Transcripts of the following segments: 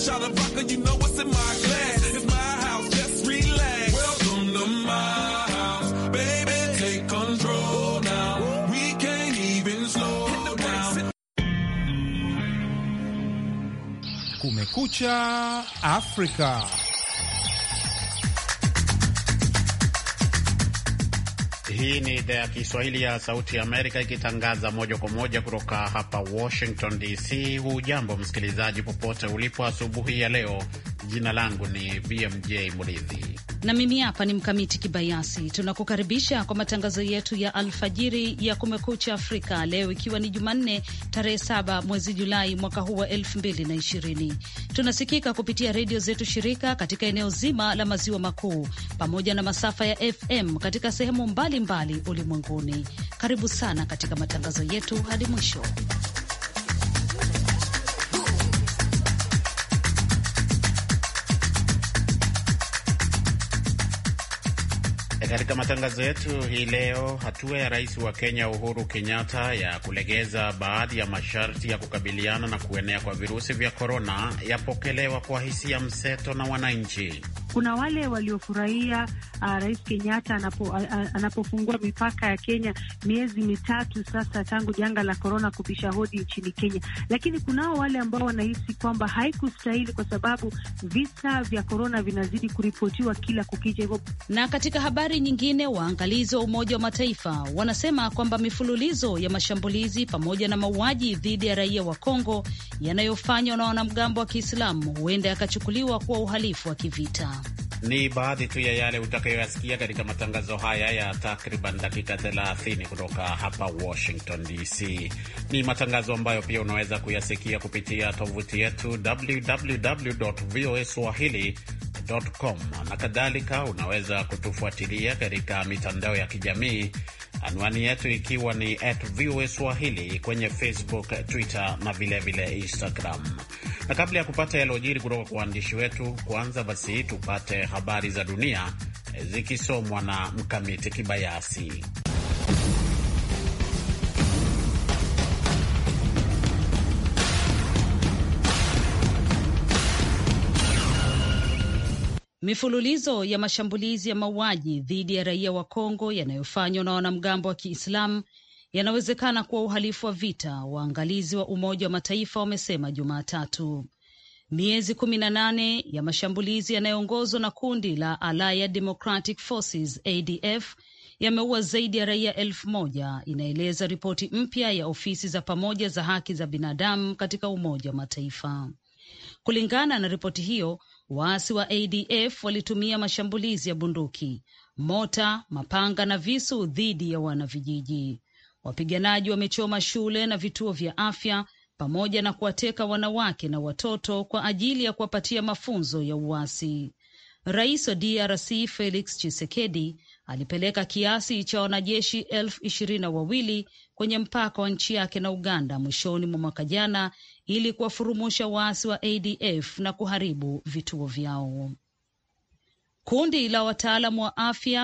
shot of vodka, you know what's in my glass. It's my house, just relax. Welcome to my house, baby, take control now. We can't even slow down. Kumekucha Afrika. Hii ni idhaa ya Kiswahili ya Sauti ya Amerika ikitangaza moja kwa moja kutoka hapa Washington DC. Hujambo msikilizaji, popote ulipo asubuhi ya leo. Jina langu ni BMJ Muridhi na mimi hapa ni Mkamiti Kibayasi. Tunakukaribisha kwa matangazo yetu ya alfajiri ya Kumekucha Afrika leo ikiwa ni Jumanne tarehe saba mwezi Julai mwaka huu wa elfu mbili na ishirini. Tunasikika kupitia redio zetu shirika katika eneo zima la maziwa makuu pamoja na masafa ya FM katika sehemu mbalimbali ulimwenguni. Karibu sana katika matangazo yetu hadi mwisho. Katika matangazo yetu hii leo, hatua ya rais wa Kenya Uhuru Kenyatta ya kulegeza baadhi ya masharti ya kukabiliana na kuenea kwa virusi vya korona yapokelewa kwa hisia mseto na wananchi. Kuna wale waliofurahia uh, rais Kenyatta anapo, uh, anapofungua mipaka ya Kenya miezi mitatu sasa tangu janga la korona kubisha hodi nchini Kenya, lakini kunao wale ambao wanahisi kwamba haikustahili kwa sababu visa vya korona vinazidi kuripotiwa kila kukicha. Hivyo na katika habari nyingine, waangalizi wa Umoja wa Mataifa wanasema kwamba mifululizo ya mashambulizi pamoja na mauaji dhidi ya raia wa Kongo yanayofanywa na wanamgambo wa Kiislamu huenda yakachukuliwa kuwa uhalifu wa kivita. Ni baadhi tu ya yale utakayoyasikia katika matangazo haya ya takriban dakika 30 kutoka hapa Washington DC. Ni matangazo ambayo pia unaweza kuyasikia kupitia tovuti yetu www voa swahili com na kadhalika. Unaweza kutufuatilia katika mitandao ya kijamii, anwani yetu ikiwa ni at VOA Swahili kwenye Facebook, Twitter na vilevile vile Instagram. Na kabla ya kupata yalojiri kutoka kwa waandishi wetu, kwanza basi tupate habari za dunia zikisomwa na Mkamiti Kibayasi. Mifululizo ya mashambulizi ya mauaji dhidi ya raia wa Kongo yanayofanywa na wanamgambo wa Kiislamu yanawezekana kuwa uhalifu wa vita, waangalizi wa Umoja wa Mataifa wamesema Jumatatu. Miezi kumi na nane ya mashambulizi yanayoongozwa na kundi la Allied Democratic Forces ADF yameua zaidi ya raia elfu moja inaeleza ripoti mpya ya ofisi za pamoja za haki za binadamu katika Umoja wa Mataifa. Kulingana na ripoti hiyo, waasi wa ADF walitumia mashambulizi ya bunduki, mota, mapanga na visu dhidi ya wanavijiji. Wapiganaji wamechoma shule na vituo vya afya pamoja na kuwateka wanawake na watoto kwa ajili ya kuwapatia mafunzo ya uasi. Rais wa DRC Felix Tshisekedi alipeleka kiasi cha wanajeshi elfu ishirini na wawili kwenye mpaka wa nchi yake na Uganda mwishoni mwa mwaka jana ili kuwafurumusha waasi wa ADF na kuharibu vituo vyao. Kundi la wataalamu wa afya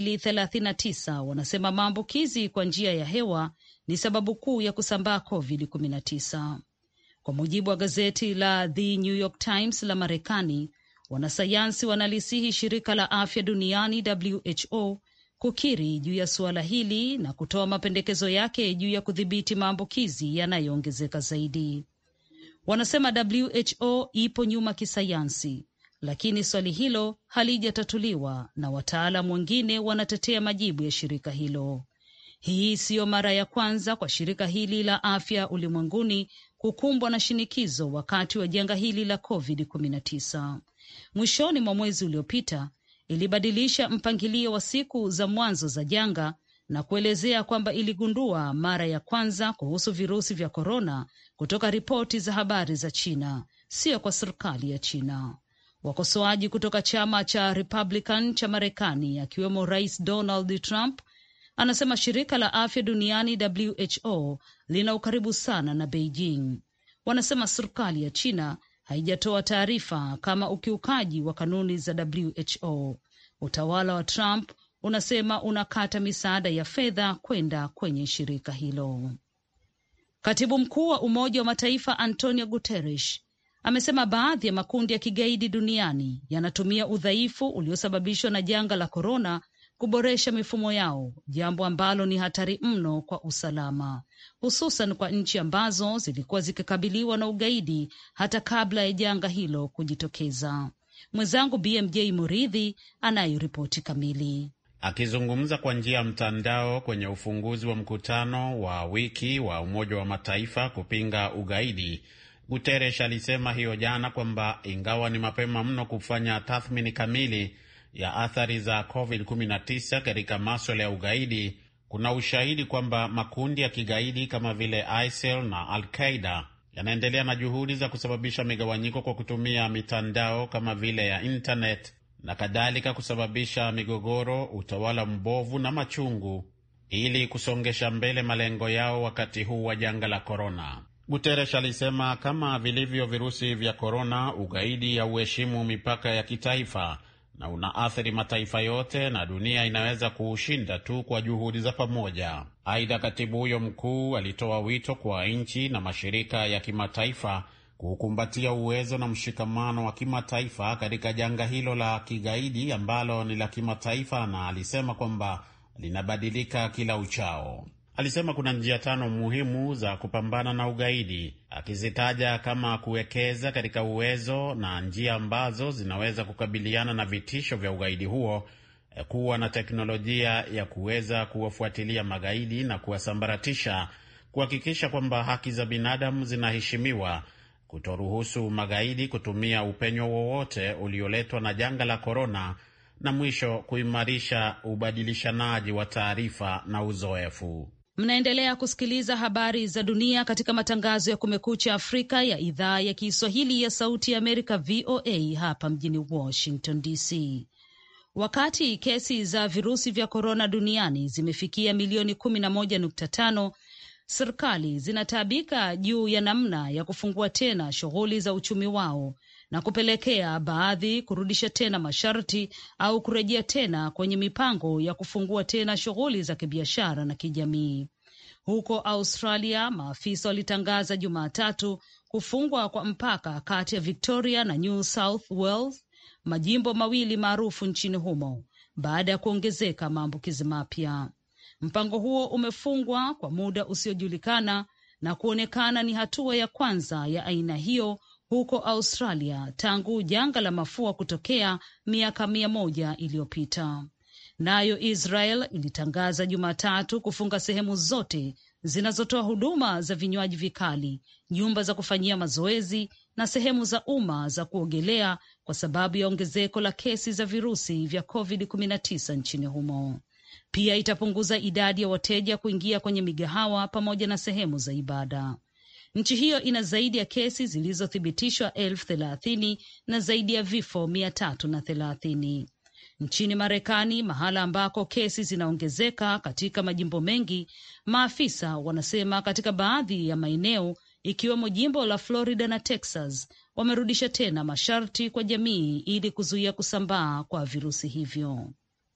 239 wanasema maambukizi kwa njia ya hewa ni sababu kuu ya kusambaa COVID-19. Kwa mujibu wa gazeti la The New York Times la Marekani, wanasayansi wanalisihi shirika la afya duniani WHO kukiri juu ya suala hili na kutoa mapendekezo yake juu ya kudhibiti maambukizi yanayoongezeka zaidi. Wanasema WHO ipo nyuma kisayansi, lakini swali hilo halijatatuliwa na wataalamu wengine wanatetea majibu ya shirika hilo. Hii siyo mara ya kwanza kwa shirika hili la afya ulimwenguni kukumbwa na shinikizo wakati wa janga hili la COVID-19. Mwishoni mwa mwezi uliopita ilibadilisha mpangilio wa siku za mwanzo za janga na kuelezea kwamba iligundua mara ya kwanza kuhusu virusi vya korona kutoka ripoti za habari za China, siyo kwa serikali ya China. Wakosoaji kutoka chama cha Republican cha Marekani, akiwemo Rais Donald Trump, anasema shirika la afya duniani WHO lina ukaribu sana na Beijing. Wanasema serikali ya China haijatoa taarifa kama ukiukaji wa kanuni za WHO. Utawala wa Trump unasema unakata misaada ya fedha kwenda kwenye shirika hilo. Katibu mkuu wa Umoja wa Mataifa Antonio Guterres amesema baadhi ya makundi ya kigaidi duniani yanatumia udhaifu uliosababishwa na janga la korona kuboresha mifumo yao, jambo ambalo ni hatari mno kwa usalama, hususan kwa nchi ambazo zilikuwa zikikabiliwa na ugaidi hata kabla ya janga hilo kujitokeza. Mwenzangu BMJ Muridhi anayo ripoti kamili. Akizungumza kwa njia ya mtandao kwenye ufunguzi wa mkutano wa wiki wa Umoja wa Mataifa kupinga ugaidi, Guterres alisema hiyo jana kwamba ingawa ni mapema mno kufanya tathmini kamili ya athari za COVID-19 katika maswala ya ugaidi, kuna ushahidi kwamba makundi ya kigaidi kama vile ISIL na Al-Qaida yanaendelea na juhudi za kusababisha migawanyiko kwa kutumia mitandao kama vile ya internet na kadhalika, kusababisha migogoro, utawala mbovu na machungu, ili kusongesha mbele malengo yao wakati huu wa janga la korona. Guterres alisema kama vilivyo virusi vya korona, ugaidi hauheshimu mipaka ya kitaifa na unaathiri mataifa yote na dunia inaweza kuushinda tu kwa juhudi za pamoja. Aidha, katibu huyo mkuu alitoa wito kwa nchi na mashirika ya kimataifa kukumbatia uwezo na mshikamano wa kimataifa katika janga hilo la kigaidi ambalo ni la kimataifa, na alisema kwamba linabadilika kila uchao. Alisema kuna njia tano muhimu za kupambana na ugaidi, akizitaja kama kuwekeza katika uwezo na njia ambazo zinaweza kukabiliana na vitisho vya ugaidi huo, kuwa na teknolojia ya kuweza kuwafuatilia magaidi na kuwasambaratisha, kuhakikisha kwamba haki za binadamu zinaheshimiwa, kutoruhusu magaidi kutumia upenyo wowote ulioletwa na janga la korona, na mwisho kuimarisha ubadilishanaji wa taarifa na uzoefu. Mnaendelea kusikiliza habari za dunia katika matangazo ya Kumekucha Afrika ya idhaa ya Kiswahili ya Sauti ya Amerika, VOA, hapa mjini Washington DC. Wakati kesi za virusi vya korona duniani zimefikia milioni kumi na moja nukta tano serikali zinataabika juu ya namna ya kufungua tena shughuli za uchumi wao na kupelekea baadhi kurudisha tena masharti au kurejea tena kwenye mipango ya kufungua tena shughuli za kibiashara na kijamii. Huko Australia, maafisa walitangaza Jumatatu kufungwa kwa mpaka kati ya Victoria na New South Wales, majimbo mawili maarufu nchini humo, baada ya kuongezeka maambukizi mapya. Mpango huo umefungwa kwa muda usiojulikana na kuonekana ni hatua ya kwanza ya aina hiyo huko Australia tangu janga la mafua kutokea miaka mia moja iliyopita. Nayo Israel ilitangaza Jumatatu kufunga sehemu zote zinazotoa huduma za vinywaji vikali, nyumba za kufanyia mazoezi na sehemu za umma za kuogelea kwa sababu ya ongezeko la kesi za virusi vya COVID-19 nchini humo. Pia itapunguza idadi ya wateja kuingia kwenye migahawa pamoja na sehemu za ibada. Nchi hiyo ina zaidi ya kesi zilizothibitishwa elfu thelathini na zaidi ya vifo mia tatu na thelathini. Nchini Marekani, mahala ambako kesi zinaongezeka katika majimbo mengi, maafisa wanasema katika baadhi ya maeneo ikiwemo jimbo la Florida na Texas wamerudisha tena masharti kwa jamii ili kuzuia kusambaa kwa virusi hivyo.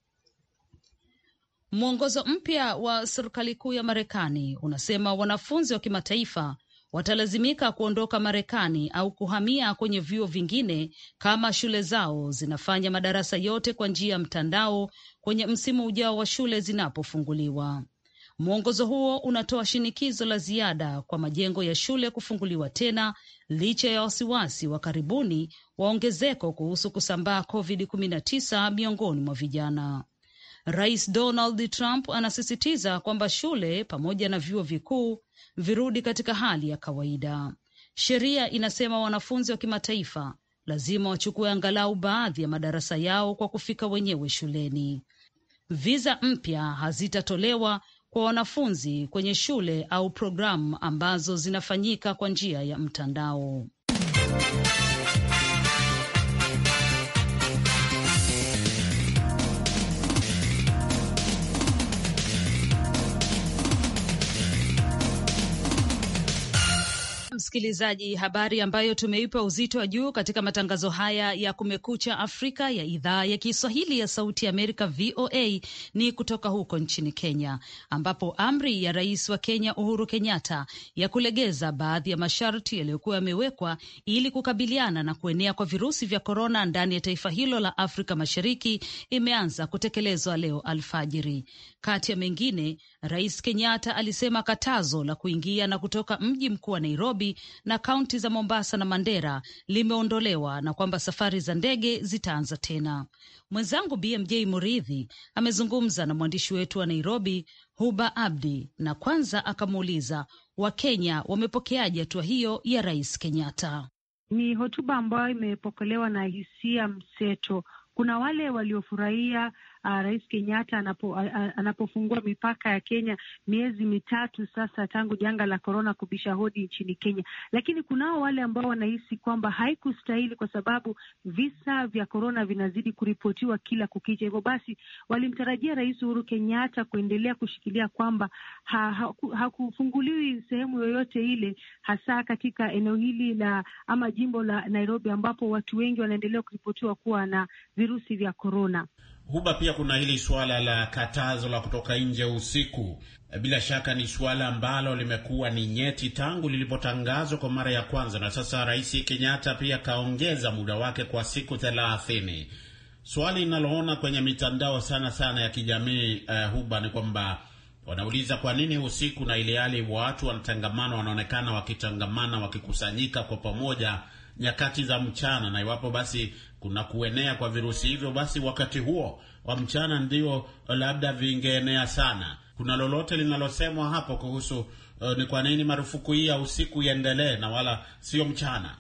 Mwongozo mpya wa serikali kuu ya Marekani unasema wanafunzi wa kimataifa watalazimika kuondoka Marekani au kuhamia kwenye vyuo vingine kama shule zao zinafanya madarasa yote kwa njia ya mtandao kwenye msimu ujao wa shule zinapofunguliwa. Mwongozo huo unatoa shinikizo la ziada kwa majengo ya shule kufunguliwa tena licha ya wasiwasi wa karibuni wa ongezeko kuhusu kusambaa COVID-19 miongoni mwa vijana. Rais Donald Trump anasisitiza kwamba shule pamoja na vyuo vikuu virudi katika hali ya kawaida. Sheria inasema wanafunzi wa kimataifa lazima wachukue angalau baadhi ya madarasa yao kwa kufika wenyewe shuleni. Viza mpya hazitatolewa kwa wanafunzi kwenye shule au programu ambazo zinafanyika kwa njia ya mtandao. msikilizaji, habari ambayo tumeipa uzito wa juu katika matangazo haya ya Kumekucha Afrika ya idhaa ya Kiswahili ya Sauti ya Amerika, VOA, ni kutoka huko nchini Kenya, ambapo amri ya rais wa Kenya Uhuru Kenyatta ya kulegeza baadhi ya masharti yaliyokuwa yamewekwa ili kukabiliana na kuenea kwa virusi vya korona ndani ya taifa hilo la Afrika Mashariki imeanza kutekelezwa leo alfajiri. Kati ya mengine, Rais Kenyatta alisema katazo la kuingia na kutoka mji mkuu wa Nairobi na kaunti za Mombasa na Mandera limeondolewa na kwamba safari za ndege zitaanza tena. Mwenzangu BMJ Muridhi amezungumza na mwandishi wetu wa Nairobi, Huba Abdi, na kwanza akamuuliza Wakenya wamepokeaje hatua hiyo ya Rais Kenyatta. Ni hotuba ambayo imepokelewa na hisia mseto. Kuna wale waliofurahia uh, Rais Kenyatta anapo, uh, anapofungua mipaka ya Kenya miezi mitatu sasa tangu janga la korona kubisha hodi nchini Kenya, lakini kunao wale ambao wanahisi kwamba haikustahili kwa sababu visa vya korona vinazidi kuripotiwa kila kukicha. Hivyo basi walimtarajia Rais Uhuru Kenyatta kuendelea kushikilia kwamba hakufunguliwi ha, ha, sehemu yoyote ile, hasa katika eneo hili la ama jimbo la Nairobi ambapo watu wengi wanaendelea kuripotiwa kuwa na virusi vya korona. Huba, pia kuna hili suala la katazo la kutoka nje usiku. Bila shaka ni suala ambalo limekuwa ni nyeti tangu lilipotangazwa kwa mara ya kwanza, na sasa Rais Kenyatta pia kaongeza muda wake kwa siku thelathini. Swali linaloona kwenye mitandao sana sana ya kijamii uh, Huba, ni kwamba wanauliza kwa nini usiku, na ile hali watu wanatangamana, wanaonekana wakitangamana, wakikusanyika kwa pamoja nyakati za mchana, na iwapo basi kuna kuenea kwa virusi hivyo, basi wakati huo wa mchana ndio labda vingeenea sana. Kuna lolote linalosemwa hapo kuhusu uh, ni kwa nini marufuku hii ya usiku iendelee na wala sio mchana?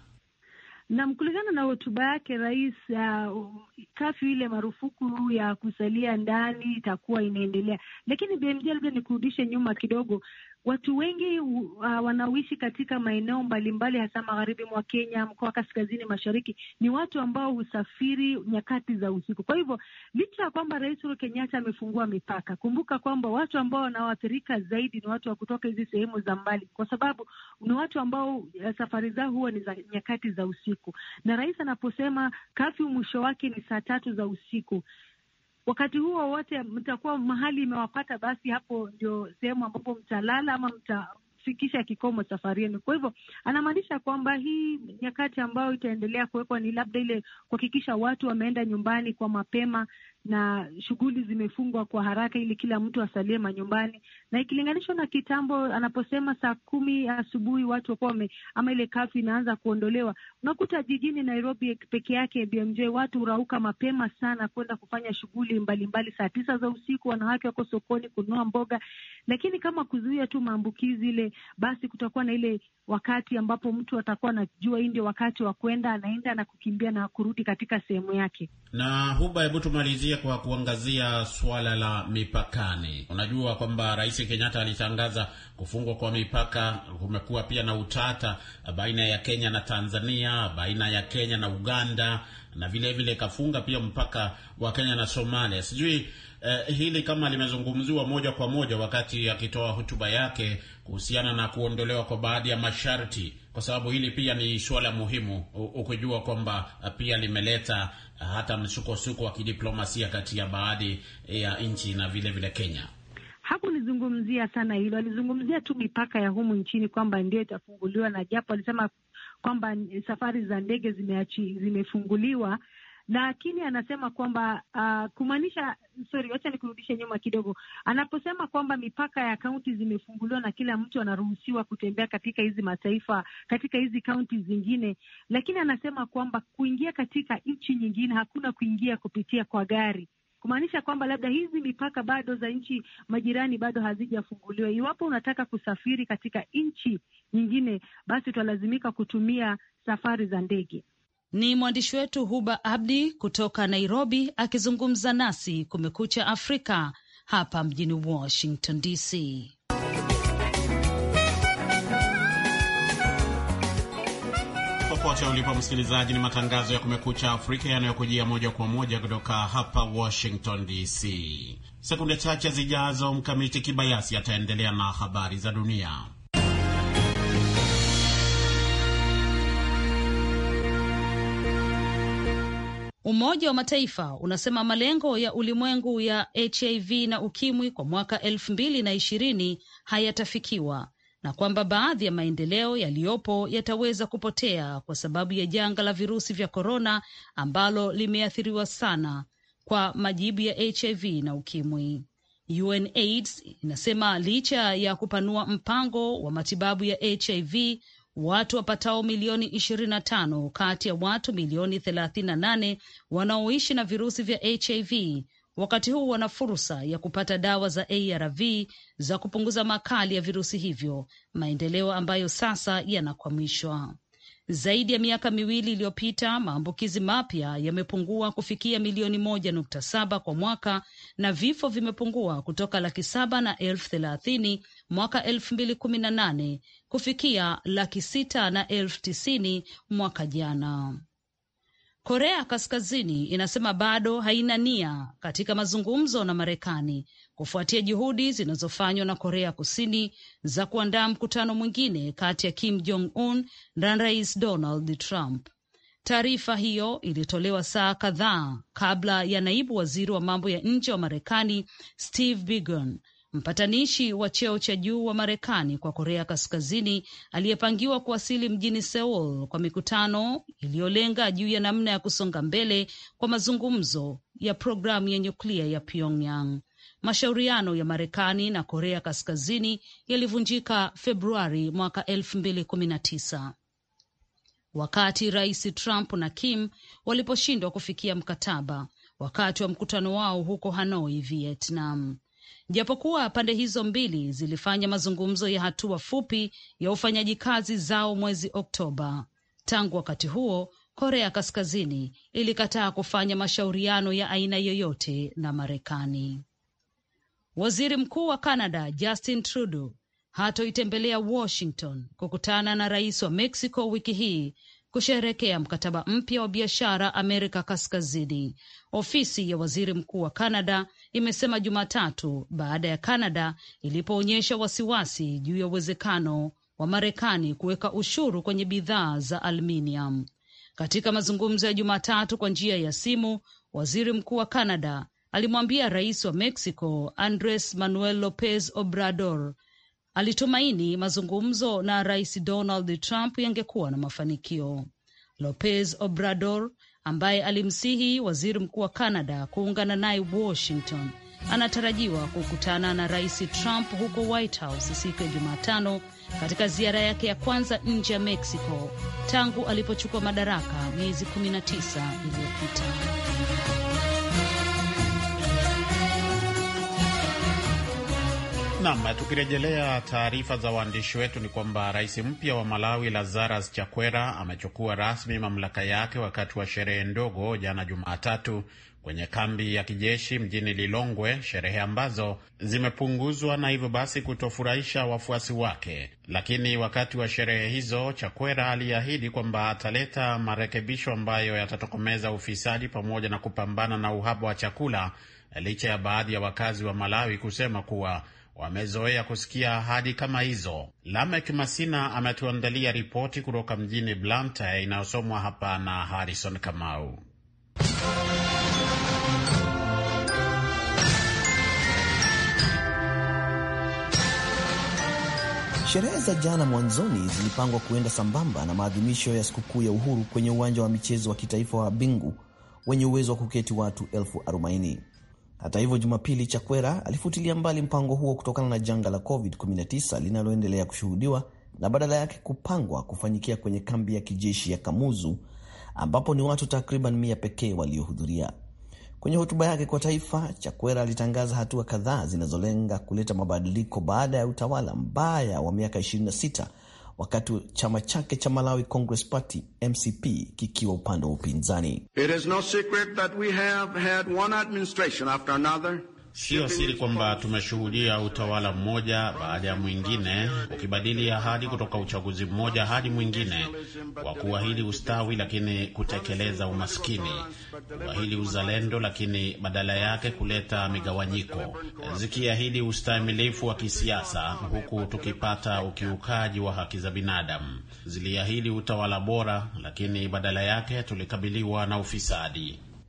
Nam, kulingana na hotuba yake rais, uh, kafyu ile marufuku ya kusalia ndani itakuwa inaendelea, lakini BMJ, labda nikurudishe nyuma kidogo. Watu wengi uh, wanaoishi katika maeneo mbalimbali hasa magharibi mwa Kenya, mkoa wa kaskazini mashariki, ni watu ambao husafiri nyakati za usiku. Kwa hivyo licha ya kwamba Rais Uhuru Kenyatta amefungua mipaka, kumbuka kwamba watu ambao wanaoathirika zaidi ni watu wa kutoka hizi sehemu za mbali, kwa sababu ni watu ambao uh, safari zao huwa ni za nyakati za usiku, na rais anaposema kafyu mwisho wake ni saa tatu za usiku wakati huo wote mtakuwa mahali imewapata, basi hapo ndio sehemu ambapo mtalala ama mtafikisha kikomo safari yenu. Kwa hivyo anamaanisha kwamba hii nyakati ambayo itaendelea kuwekwa ni labda ile kuhakikisha watu wameenda nyumbani kwa mapema na shughuli zimefungwa kwa haraka ili kila mtu asalie manyumbani, na ikilinganishwa na kitambo anaposema saa kumi asubuhi watu wakuwa wame ama ile kafu inaanza kuondolewa. Unakuta jijini Nairobi peke yake BMJ, watu hurauka mapema sana kwenda kufanya shughuli mbalimbali. Saa tisa za usiku wanawake wako sokoni kununua mboga, lakini kama kuzuia tu maambukizi ile, basi kutakuwa na ile wakati ambapo mtu atakuwa anajua hii ndio wakati wa kwenda, anaenda na kukimbia na kurudi katika sehemu yake. Na Huba, hebu tumalizie kwa kuangazia suala la mipakani. Unajua kwamba Rais Kenyatta alitangaza kufungwa kwa mipaka. Kumekuwa pia na utata baina ya Kenya na Tanzania, baina ya Kenya na Uganda, na vile vile kafunga pia mpaka wa Kenya na Somalia. Sijui eh, hili kama limezungumziwa moja kwa moja wakati akitoa hotuba yake kuhusiana na kuondolewa kwa baadhi ya masharti, kwa sababu hili pia ni suala muhimu, ukijua kwamba pia limeleta hata msukosuko wa kidiplomasia kati ya baadhi ya nchi na vile vile Kenya. Hakulizungumzia sana hilo, alizungumzia tu mipaka ya humu nchini kwamba ndio itafunguliwa, na japo alisema kwamba safari za ndege zimeachi, zimefunguliwa lakini anasema kwamba uh, kumaanisha sorry, wacha nikurudishe nyuma kidogo. Anaposema kwamba mipaka ya kaunti zimefunguliwa na kila mtu anaruhusiwa kutembea katika hizi mataifa, katika hizi kaunti zingine, lakini anasema kwamba kuingia katika nchi nyingine hakuna kuingia kupitia kwa gari, kumaanisha kwamba labda hizi mipaka bado za nchi majirani bado hazijafunguliwa. Iwapo unataka kusafiri katika nchi nyingine, basi utalazimika kutumia safari za ndege. Ni mwandishi wetu Huba Abdi kutoka Nairobi akizungumza nasi Kumekucha Afrika hapa mjini Washington DC. Popote ulipo msikilizaji, ni matangazo ya Kumekucha Afrika yanayokujia moja kwa moja kutoka hapa Washington DC. Sekunde chache zijazo, Mkamiti Kibayasi ataendelea na habari za dunia. Umoja wa Mataifa unasema malengo ya ulimwengu ya HIV na ukimwi kwa mwaka elfu mbili na ishirini hayatafikiwa na kwamba baadhi ya maendeleo yaliyopo yataweza kupotea kwa sababu ya janga la virusi vya korona ambalo limeathiriwa sana kwa majibu ya HIV na ukimwi. UNAIDS inasema licha ya kupanua mpango wa matibabu ya HIV, watu wapatao milioni 25 kati ya watu milioni 38 wanaoishi na virusi vya HIV wakati huu wana fursa ya kupata dawa za ARV za kupunguza makali ya virusi hivyo, maendeleo ambayo sasa yanakwamishwa. Zaidi ya miaka miwili iliyopita maambukizi mapya yamepungua kufikia milioni moja nukta saba kwa mwaka na vifo vimepungua kutoka laki saba na elfu thelathini mwaka elfu mbili kumi na nane kufikia laki sita na elfu tisini mwaka jana. Korea Kaskazini inasema bado haina nia katika mazungumzo na Marekani kufuatia juhudi zinazofanywa na Korea Kusini za kuandaa mkutano mwingine kati ya Kim Jong Un na Rais Donald Trump. Taarifa hiyo ilitolewa saa kadhaa kabla ya naibu waziri wa mambo ya nje wa Marekani Steve Biegun mpatanishi wa cheo cha juu wa Marekani kwa Korea Kaskazini aliyepangiwa kuwasili mjini Seoul kwa mikutano iliyolenga juu ya namna ya kusonga mbele kwa mazungumzo ya programu ya nyuklia ya Pyongyang. Mashauriano ya Marekani na Korea Kaskazini yalivunjika Februari mwaka elfu mbili kumi na tisa wakati Rais Trump na Kim waliposhindwa kufikia mkataba wakati wa mkutano wao huko Hanoi, Vietnam. Japokuwa pande hizo mbili zilifanya mazungumzo ya hatua fupi ya ufanyaji kazi zao mwezi Oktoba. Tangu wakati huo, Korea Kaskazini ilikataa kufanya mashauriano ya aina yoyote na Marekani. Waziri Mkuu wa Canada Justin Trudeau hatoitembelea Washington kukutana na rais wa Mexico wiki hii kusherekea mkataba mpya wa biashara Amerika Kaskazini, ofisi ya waziri mkuu wa Canada imesema Jumatatu baada ya Canada ilipoonyesha wasiwasi juu ya uwezekano wa Marekani kuweka ushuru kwenye bidhaa za aluminium. Katika mazungumzo ya Jumatatu kwa njia ya simu, waziri mkuu wa Canada alimwambia rais wa Mexico Andres Manuel Lopez Obrador alitumaini mazungumzo na rais Donald Trump yangekuwa na mafanikio. Lopez Obrador ambaye alimsihi waziri mkuu wa Canada kuungana naye Washington anatarajiwa kukutana na rais Trump huko White House siku ya Jumatano katika ziara yake ya kwanza nje ya Mexico tangu alipochukua madaraka miezi 19 iliyopita. Nam, tukirejelea taarifa za waandishi wetu ni kwamba rais mpya wa Malawi Lazarus Chakwera amechukua rasmi mamlaka yake wakati wa sherehe ndogo jana Jumatatu kwenye kambi ya kijeshi mjini Lilongwe, sherehe ambazo zimepunguzwa na hivyo basi kutofurahisha wafuasi wake. Lakini wakati wa sherehe hizo, Chakwera aliahidi kwamba ataleta marekebisho ambayo yatatokomeza ufisadi pamoja na kupambana na uhaba wa chakula, licha ya baadhi ya wakazi wa Malawi kusema kuwa wamezoea kusikia ahadi kama hizo. Lamek Masina ametuandalia ripoti kutoka mjini Blantyre inayosomwa hapa na Harrison Kamau. Sherehe za jana mwanzoni zilipangwa kuenda sambamba na maadhimisho ya sikukuu ya uhuru kwenye uwanja wa michezo wa kitaifa wa Bingu wenye uwezo wa kuketi watu elfu arobaini. Hata hivyo, Jumapili Chakwera alifutilia mbali mpango huo kutokana na janga la COVID-19 linaloendelea kushuhudiwa na badala yake kupangwa kufanyikia kwenye kambi ya kijeshi ya Kamuzu ambapo ni watu takriban mia pekee waliohudhuria. Kwenye hotuba yake kwa taifa, Chakwera alitangaza hatua kadhaa zinazolenga kuleta mabadiliko baada ya utawala mbaya wa miaka 26 wakati chama chake cha Malawi Congress Party MCP kikiwa upande wa upinzani. It is no secret that we have had one administration after another Siyo siri kwamba tumeshuhudia utawala mmoja baada ya mwingine ukibadili ahadi kutoka uchaguzi mmoja hadi mwingine, kwa kuahidi ustawi lakini kutekeleza umaskini, kuahidi uzalendo lakini badala yake kuleta migawanyiko, zikiahidi ustahimilifu wa kisiasa huku tukipata ukiukaji wa haki za binadamu. Ziliahidi utawala bora lakini badala yake tulikabiliwa na ufisadi.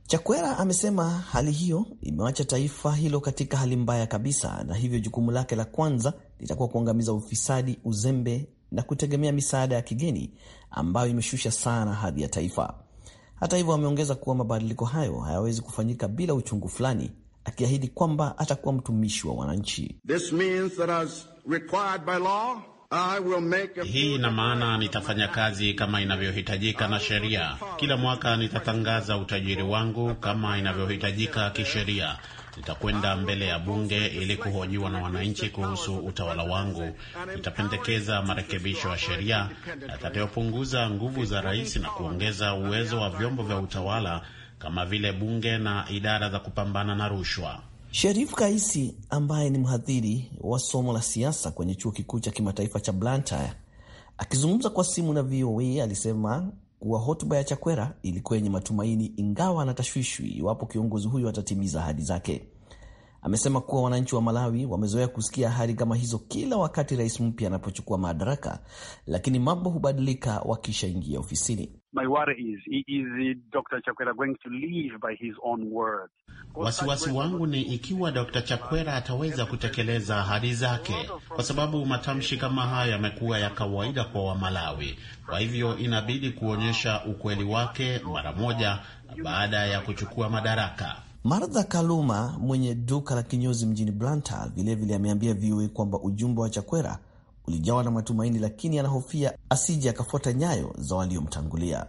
Chakwera amesema hali hiyo imewacha taifa hilo katika hali mbaya kabisa, na hivyo jukumu lake la kwanza litakuwa kuangamiza ufisadi, uzembe na kutegemea misaada ya kigeni ambayo imeshusha sana hadhi ya taifa. Hata hivyo, ameongeza kuwa mabadiliko hayo hayawezi kufanyika bila uchungu fulani, akiahidi kwamba atakuwa mtumishi wa wananchi. This means that as required by law, I will make a Hii ina maana nitafanya kazi kama inavyohitajika na sheria. Kila mwaka nitatangaza utajiri wangu kama inavyohitajika kisheria. Nitakwenda mbele ya bunge ili kuhojiwa na wananchi kuhusu utawala wangu. Nitapendekeza marekebisho ya sheria yatakayopunguza nguvu za rais na kuongeza uwezo wa vyombo vya utawala kama vile bunge na idara za kupambana na rushwa. Sherif Kaisi ambaye ni mhadhiri wa somo la siasa kwenye chuo kikuu cha kimataifa cha Blantyre akizungumza kwa simu na VOA alisema kuwa hotuba ya Chakwera ilikuwa yenye matumaini, ingawa anatashwishwi iwapo kiongozi huyo atatimiza ahadi zake. Amesema kuwa wananchi wa Malawi wamezoea kusikia ahadi kama hizo kila wakati rais mpya anapochukua madaraka, lakini mambo hubadilika wakishaingia ofisini. My worry is, is Dr. Chakwera going to live by his own words? Wasiwasi wangu ni ikiwa Dr. Chakwera ataweza kutekeleza ahadi zake, kwa sababu matamshi kama haya yamekuwa ya kawaida kwa Wamalawi. Kwa hivyo inabidi kuonyesha ukweli wake mara moja baada ya kuchukua madaraka. Martha Kaluma mwenye duka la kinyozi mjini Blantyre vilevile ameambia VOA kwamba ujumbe wa Chakwera ulijawa na matumaini, lakini anahofia asije akafuata nyayo za waliomtangulia.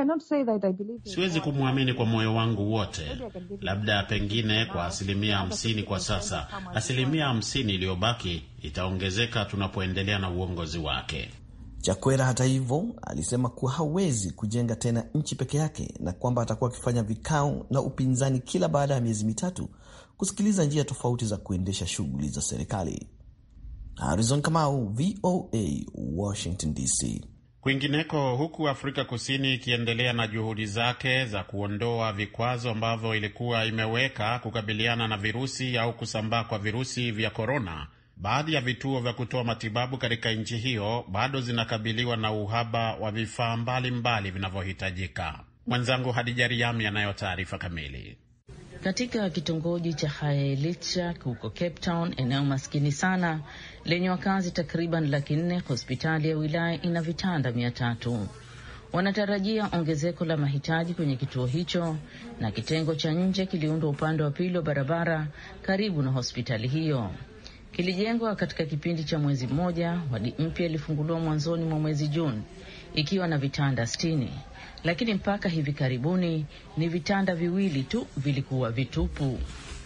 Siwezi kumwamini kwa moyo wangu wote, labda pengine kwa asilimia hamsini kwa sasa. Asilimia hamsini iliyobaki itaongezeka tunapoendelea na uongozi wake. Chakwera hata hivyo alisema kuwa hawezi kujenga tena nchi peke yake na kwamba atakuwa akifanya vikao na upinzani kila baada ya miezi mitatu kusikiliza njia tofauti za kuendesha shughuli za serikali. Harrison Kamau, VOA, Washington DC. Kwingineko, huku Afrika Kusini ikiendelea na juhudi zake za kuondoa vikwazo ambavyo ilikuwa imeweka kukabiliana na virusi au kusambaa kwa virusi vya korona, baadhi ya vituo vya kutoa matibabu katika nchi hiyo bado zinakabiliwa na uhaba wa vifaa mbalimbali vinavyohitajika. Mwenzangu Hadija Riami anayo taarifa kamili. Katika kitongoji cha Haelitsha huko Cape Town, eneo maskini sana lenye wakazi takriban laki nne, hospitali ya wilaya ina vitanda mia tatu. Wanatarajia ongezeko la mahitaji kwenye kituo hicho, na kitengo cha nje kiliundwa upande wa pili wa barabara karibu na hospitali hiyo. Kilijengwa katika kipindi cha mwezi mmoja. Wadi mpya ilifunguliwa mwanzoni mwa mwezi Juni ikiwa na vitanda sitini, lakini mpaka hivi karibuni ni vitanda viwili tu vilikuwa vitupu.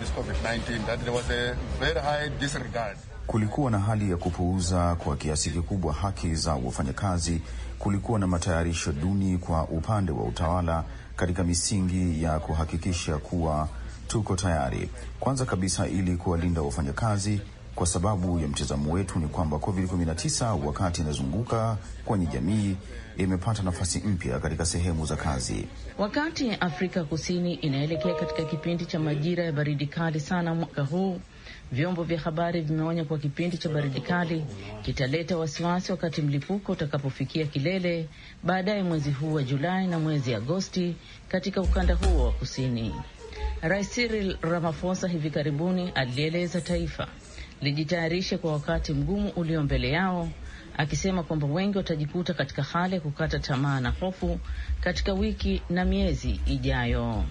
Kulikuwa na hali ya kupuuza kwa kiasi kikubwa haki za wafanyakazi. Kulikuwa na matayarisho duni kwa upande wa utawala katika misingi ya kuhakikisha kuwa tuko tayari, kwanza kabisa ili kuwalinda wafanyakazi kwa sababu ya mtazamo wetu ni kwamba COVID-19 wakati inazunguka kwenye jamii imepata nafasi mpya katika sehemu za kazi. Wakati Afrika Kusini inaelekea katika kipindi cha majira ya baridi kali sana mwaka huu, vyombo vya habari vimeonya kuwa kipindi cha baridi kali kitaleta wasiwasi wakati mlipuko utakapofikia kilele baadaye mwezi huu wa Julai na mwezi Agosti katika ukanda huo wa kusini. Rais Cyril Ramaphosa hivi karibuni alieleza taifa lijitayarishe kwa wakati mgumu ulio mbele yao, akisema kwamba wengi watajikuta katika hali ya kukata tamaa na hofu katika wiki na miezi ijayo.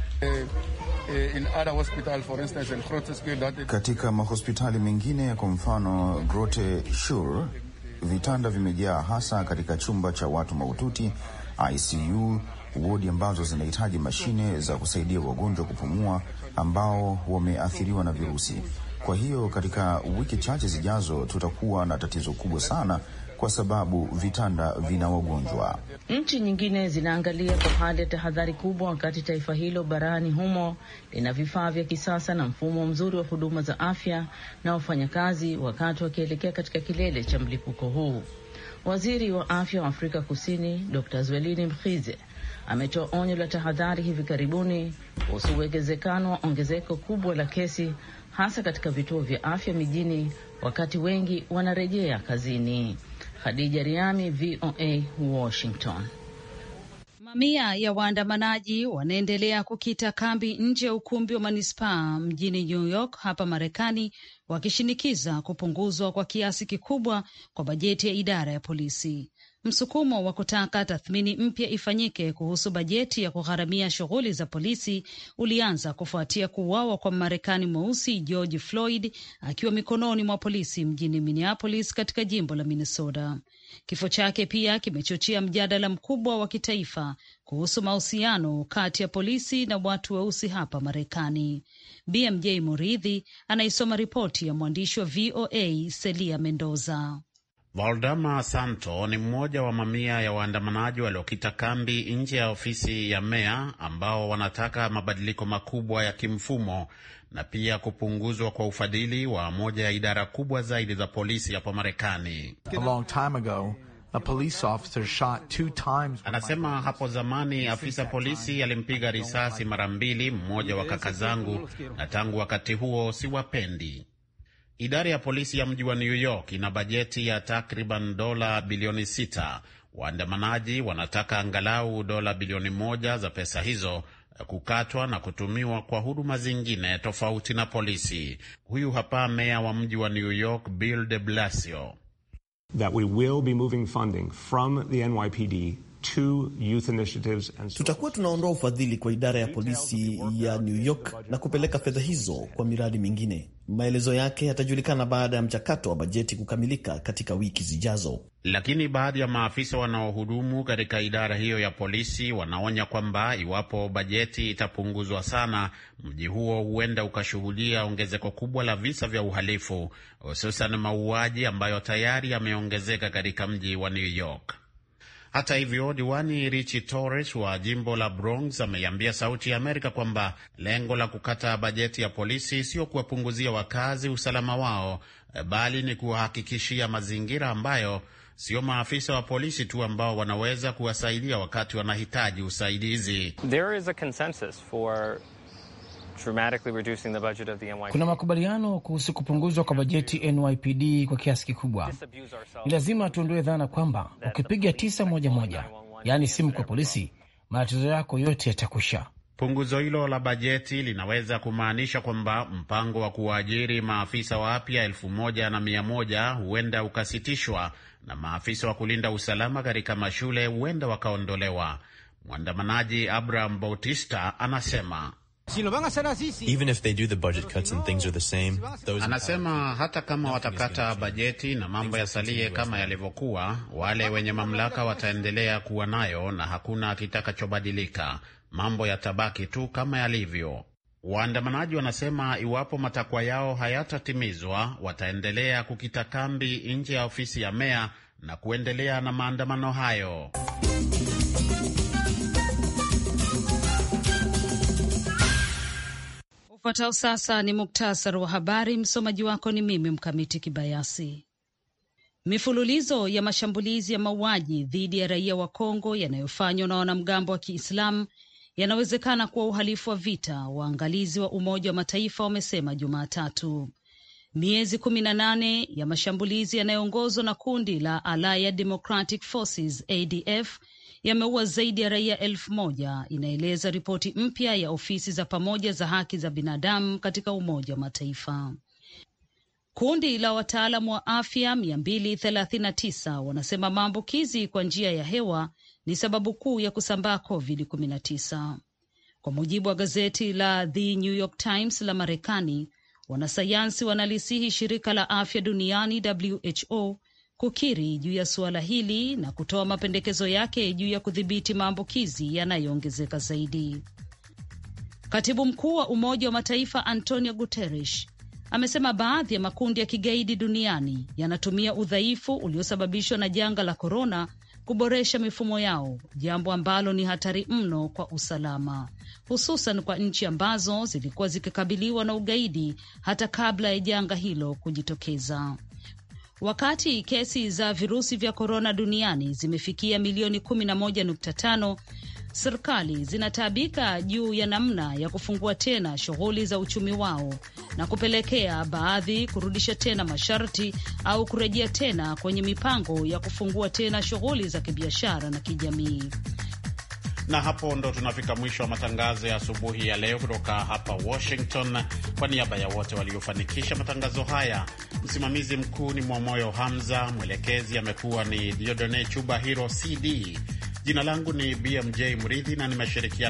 Katika mahospitali mengine, kwa mfano Grote Shure, vitanda vimejaa, hasa katika chumba cha watu mahututi ICU, wodi ambazo zinahitaji mashine za kusaidia wagonjwa kupumua ambao wameathiriwa na virusi. Kwa hiyo katika wiki chache zijazo tutakuwa na tatizo kubwa sana, kwa sababu vitanda vina wagonjwa. Nchi nyingine zinaangalia kwa hali ya tahadhari kubwa, wakati taifa hilo barani humo lina vifaa vya kisasa na mfumo mzuri wa huduma za afya na wafanyakazi, wakati wakielekea katika kilele cha mlipuko huu. Waziri wa afya wa Afrika Kusini Dr Zwelini Mkhize ametoa onyo la tahadhari hivi karibuni kuhusu uwezekano wa ongezeko kubwa la kesi hasa katika vituo vya afya mijini wakati wengi wanarejea kazini. Khadija Riami, VOA, Washington. Mamia ya waandamanaji wanaendelea kukita kambi nje ya ukumbi wa manispaa mjini New York hapa Marekani, wakishinikiza kupunguzwa kwa kiasi kikubwa kwa bajeti ya idara ya polisi. Msukumo wa kutaka tathmini mpya ifanyike kuhusu bajeti ya kugharamia shughuli za polisi ulianza kufuatia kuuawa kwa Mmarekani mweusi George Floyd akiwa mikononi mwa polisi mjini Minneapolis katika jimbo la Minnesota. Kifo chake pia kimechochea mjadala mkubwa wa kitaifa kuhusu mahusiano kati ya polisi na watu weusi hapa Marekani. BMJ Muridhi anaisoma ripoti ya mwandishi wa VOA Celia Mendoza. Valdama Santo ni mmoja wa mamia ya waandamanaji waliokita kambi nje ya ofisi ya meya ambao wanataka mabadiliko makubwa ya kimfumo na pia kupunguzwa kwa ufadhili wa moja ya idara kubwa zaidi za polisi hapo Marekani. Anasema hapo zamani afisa polisi alimpiga risasi mara mbili mmoja wa kaka zangu, na tangu wakati huo siwapendi. Idara ya polisi ya mji wa New York ina bajeti ya takriban dola bilioni sita. Waandamanaji wanataka angalau dola bilioni moja za pesa hizo kukatwa na kutumiwa kwa huduma zingine tofauti na polisi. Huyu hapa meya wa mji wa New York Bill de Blasio. That we will be moving funding from the NYPD to youth initiatives and so tutakuwa tunaondoa ufadhili kwa idara ya polisi ya New York na kupeleka fedha hizo kwa miradi mingine. Maelezo yake yatajulikana baada ya mchakato wa bajeti kukamilika katika wiki zijazo. Lakini baadhi ya maafisa wanaohudumu katika idara hiyo ya polisi wanaonya kwamba iwapo bajeti itapunguzwa sana, mji huo huenda ukashuhudia ongezeko kubwa la visa vya uhalifu, hususan mauaji ambayo tayari yameongezeka katika mji wa New York. Hata hivyo, diwani Richi Torres wa jimbo la Bronx ameiambia Sauti ya Amerika kwamba lengo la kukata bajeti ya polisi sio kuwapunguzia wakazi usalama wao, bali ni kuwahakikishia mazingira ambayo sio maafisa wa polisi tu ambao wanaweza kuwasaidia wakati wanahitaji usaidizi. There is a consensus for dramatically reducing the budget of the NYPD. Kuna makubaliano kuhusu kupunguzwa kwa bajeti NYPD kwa kiasi kikubwa. Ni lazima tuondoe dhana kwamba ukipiga tisa moja moja, yaani simu kwa polisi, matatizo yako yote yatakwisha. Punguzo hilo la bajeti linaweza kumaanisha kwamba mpango wa kuwaajiri maafisa wapya elfu moja na mia moja huenda ukasitishwa na maafisa wa kulinda usalama katika mashule huenda wakaondolewa. Mwandamanaji Abraham Bautista anasema Even if they do the budget cuts and things are the same, those Anasema hata kama watakata bajeti na mambo yasalie kama yalivyokuwa, wale wenye mamlaka wataendelea kuwa nayo na hakuna kitakachobadilika. Mambo yatabaki tu kama yalivyo. Waandamanaji wanasema iwapo matakwa yao hayatatimizwa, wataendelea kukita kambi nje ya ofisi ya meya na kuendelea na maandamano hayo. Ufuatao sasa ni muktasari wa habari. Msomaji wako ni mimi Mkamiti Kibayasi. Mifululizo ya mashambulizi ya mauaji dhidi ya raia wa Kongo yanayofanywa na wanamgambo wa Kiislamu yanawezekana kuwa uhalifu wa vita, waangalizi wa Umoja wa Mataifa wamesema Jumatatu. Miezi kumi na nane ya mashambulizi yanayoongozwa na kundi la Allied Democratic Forces ADF yameua zaidi ya raia elfu moja inaeleza ripoti mpya ya ofisi za pamoja za haki za binadamu katika Umoja wa Mataifa. Kundi la wataalamu wa afya mia mbili thelathini na tisa wanasema maambukizi kwa njia ya hewa ni sababu kuu ya kusambaa COVID-19 kwa mujibu wa gazeti la The New York Times la Marekani. Wanasayansi wanalisihi shirika la afya duniani WHO kukiri juu ya suala hili na kutoa mapendekezo yake juu ya kudhibiti maambukizi yanayoongezeka zaidi. Katibu mkuu wa Umoja wa Mataifa Antonio Guterres amesema baadhi ya makundi ya kigaidi duniani yanatumia udhaifu uliosababishwa na janga la korona kuboresha mifumo yao, jambo ambalo ni hatari mno kwa usalama, hususan kwa nchi ambazo zilikuwa zikikabiliwa na ugaidi hata kabla ya janga hilo kujitokeza. Wakati kesi za virusi vya korona duniani zimefikia milioni kumi na moja nukta tano serikali zinataabika juu ya namna ya kufungua tena shughuli za uchumi wao na kupelekea baadhi kurudisha tena masharti au kurejea tena kwenye mipango ya kufungua tena shughuli za kibiashara na kijamii. Na hapo ndo tunafika mwisho wa matangazo ya asubuhi ya leo kutoka hapa Washington. Kwa niaba ya wote waliofanikisha matangazo haya, msimamizi mkuu ni Mwamoyo Hamza, mwelekezi amekuwa ni Diodone Chuba Hiro CD. Jina langu ni BMJ Mridhi na nimeshirikiana